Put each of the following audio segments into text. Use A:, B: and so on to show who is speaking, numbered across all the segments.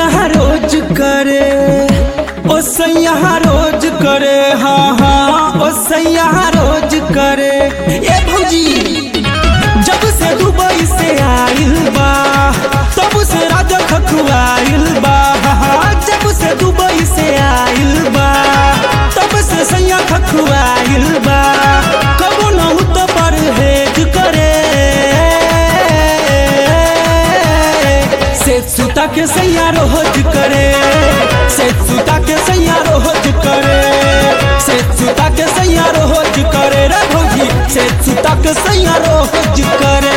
A: सैया रोज करे ओ सैया रोज करे हाँ हाँ ओ सैया रोज करे ए भौजी जब से दुबई से आइल बा तब से राजा खखुआइल बा हाँ, जब से दुबई से आइल बा तब से सैया खखुआइल बा कबो न तो परहेज करे से सुता के सैया रोज करे से सुता के सैया रोज करे से सुता के सैया रोज करे रे भौजी से सुता के सैया रोज करे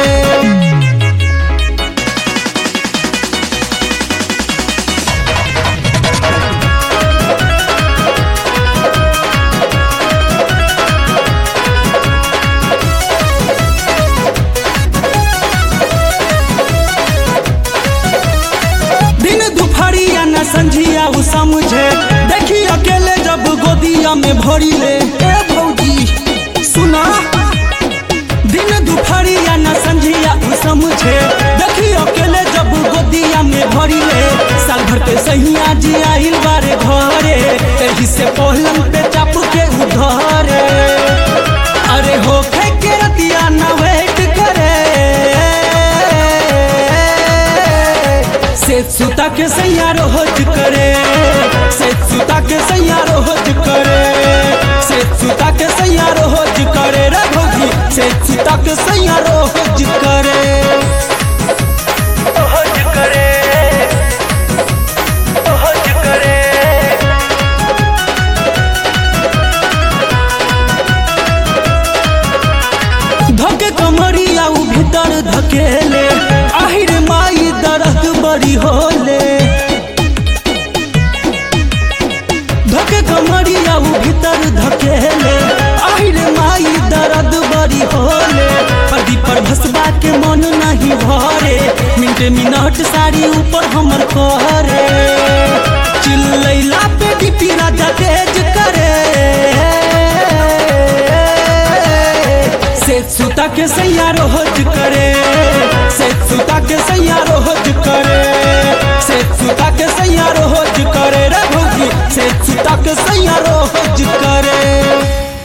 A: दिन दुपहरिया न संझिया उ समझे देखी अकेले जब गोदिया में भरी ले ए भौजी सुना दिन दुपहरिया न संझिया उ समझे देखी अकेले जब गोदिया में भरी ले साल भर पे सहिया जी आइल बारे घरे एही से पहलन पे चाप के उधरे अरे हो के रतिया न वेट करे से सुता के सैया रोज करे से सुता के सैया रोज करे से सुता के सैया रोज करे रे भौजी से सुता के सैया रोज करे रोज करे रोज करे धके कमरिया उ भीतर धकेले आहिर माई दर्द बड़ी होले धके कमरिया उ भीतर धकेले आहिर माई दर्द बड़ी होले पदी पर भसबा के मन नहीं भरे मिनट मिनट साड़ी ऊपर हमर करे चिल्लैला पे डीपी राजा तेज करे से सुता के सैया रोज करे से सुता के सैया रोज करे से सुता के सैया रोज करे रे भौजी से सुता के सैया रोज करे